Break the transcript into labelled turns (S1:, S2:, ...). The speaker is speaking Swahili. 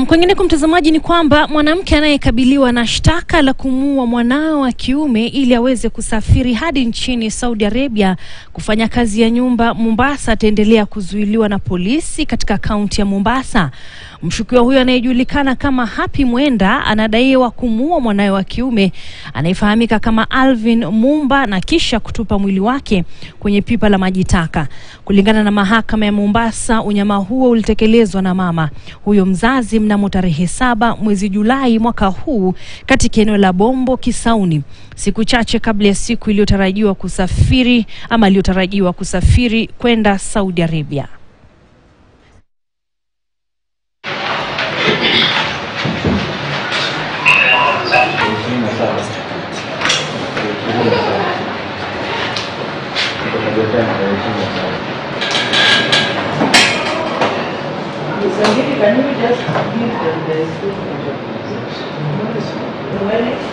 S1: Nam, kwingineko mtazamaji, ni kwamba mwanamke anayekabiliwa na shtaka la kumuua mwanawe wa kiume ili aweze kusafiri hadi nchini Saudi Arabia kufanya kazi ya nyumba Mombasa ataendelea kuzuiliwa na polisi katika kaunti ya Mombasa. Mshukiwa huyo anayejulikana kama Happy Mwenda anadaiwa kumuua mwanawe wa kiume anayefahamika kama Alvin Mumba na kisha kutupa mwili wake kwenye pipa la maji taka. Kulingana na mahakama ya Mombasa, unyama huo ulitekelezwa na mama huyo mzazi mnamo tarehe saba mwezi Julai mwaka huu katika eneo la Bombo Kisauni, siku chache kabla ya siku iliyotarajiwa kusafiri ama aliyotarajiwa kusafiri kwenda Saudi Arabia.
S2: Sangeeta, can you just give them the statement of position? When